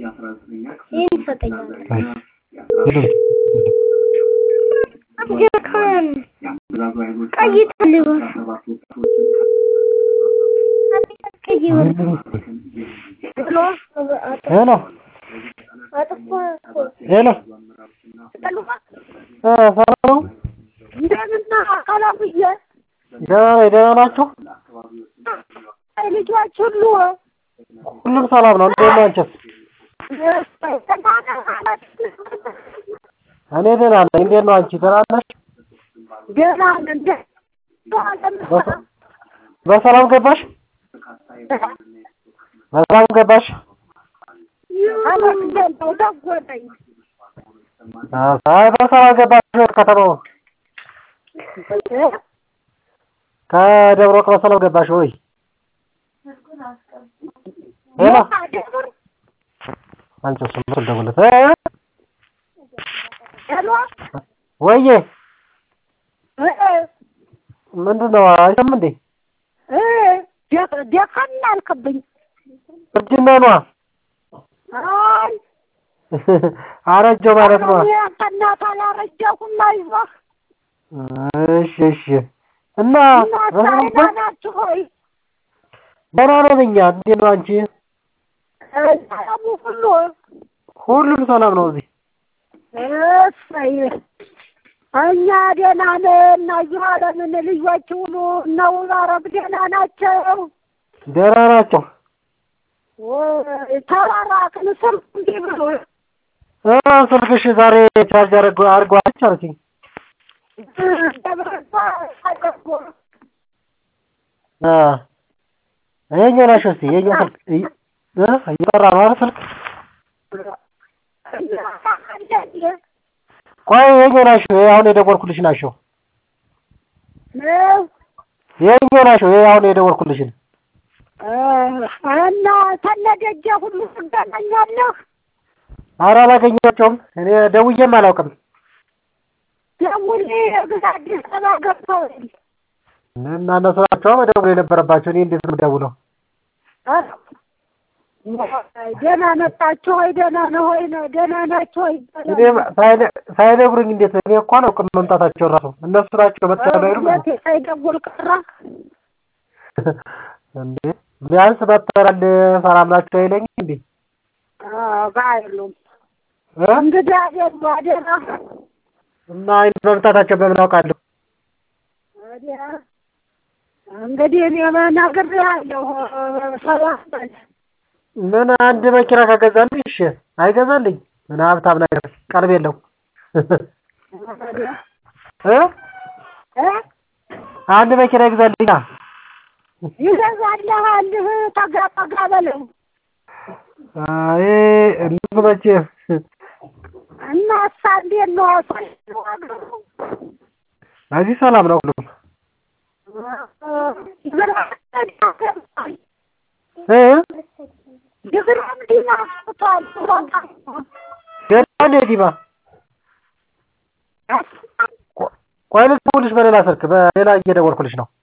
ይህን ይሰጠኛል። ሄሎ አብጀካን ቀይ ተልባ ቀይ ወርቅ ብሎ ሄሎ አጥፎ ሄሎ ተልባ እ ሰላም ነው? እንደምና አካላብዬ ደህና ነኝ። ደህና ናችሁ? ልጆች ሁሉ ሁሉም ሰላም ነው። እንዴት ናቸው? እኔ ደህና ነኝ። እንዴት ነው አንቺ? ደህና ነሽ? ገና እንደ በሰ- በሰላም ገባሽ? በሰላም ገባሽ? ደጎነኝ አይ በሰላም ገባሽ ወደ ከተማው? ከደብረ ወርቅ በሰላም ገባሽ ወይ? ሄሎ አንቺ እሱን ምስል ደውለት እ ሄሎ ወዬ ምንድን ነው አይሰማም እንዴ? ደከን አልክብኝ እርጅና ነዋ። አይ አረጀው ማለት ነው። ያንተ እናት አላረጀሁም አይዞህ እሺ እሺ። እና እናት በሰላም ደህና ናችሁ ሆይ ደህና ነን እኛ። እንዴት ነው አንቺ? ሰላሙ ሁሉ ሁሉም ሰላም ነው እዚህ። እሰይ እኛ ደህና ነን እዚሁ አለምን ልጆች ሁሉ እነ ውባረብ ደህና ናቸው ደህና ናቸው። ወይ ተራራቅን ስልክ እንዲህ ብሎ እ ስልክሽ ዛሬ ቻርጅ አድርጎ አድርጓለች አለችኝ። ደብረዛ አደርጎ አ ይኸኛው ናሽ እስኪ ይኸኛው ስልክ እ እየጠራ ነው አይደል ስልክ? ቆይ ይኸኛው ናሽ አሁን የደወልኩልሽ ናቸው። ይኸኛው ናቸው ይሄ አሁን የደወልኩልሽን እና ተነደጀ ሁሉ ትገናኛለህ ኧረ አላገኘኋቸውም። እኔ ደውዬም አላውቅም። ደውል ግዛ አዲስ አበባ ገብተዋል እና እነሱ ናቸው መደወል የነበረባቸው። እኔ እንዴት ነው የምደውለው? ደህና መጣችሁ ሆይ ደህና ነው ሆይ ነው ደህና ናችሁ ሆይ እኔ ሳይነ- ሳይነግሩኝ እንዴት እኔ እኮ አላውቅም መምጣታቸውን ራሱ እነሱ ናቸው መጥተው አይሉም እውነት ሳይደውል ቀረ እንዴ? ቢያንስ መጥተናል ሰላም ናቸው አይለኝ እንዴ? ባይሉም እ? እንግዲህ አደሉ አደራ እና አይን መምጣታቸው በምን አውቃለሁ? ወዲያ እንግዲህ እኔ ነግሬሃለሁ ሰላም በል ምን አንድ መኪና ከገዛልኝ እሺ፣ አይገዛልኝ ምን ሀብታም ነገር ቀልብ የለው ወዲያ እ? እ አንድ መኪና ይግዛልኛ። ይገዛልሃል ጠጋ ጠጋ በለው አይ እነሱ መቼ እና እሳ እንዴት ነው እዚህ ሰላም ነው ሁሉም እ? ድግራም ዲና ስቷል ገና እንዴ ዲማ ቆይ ልደውልልሽ በሌላ ስልክ በሌላ እየደወልኩልሽ ነው።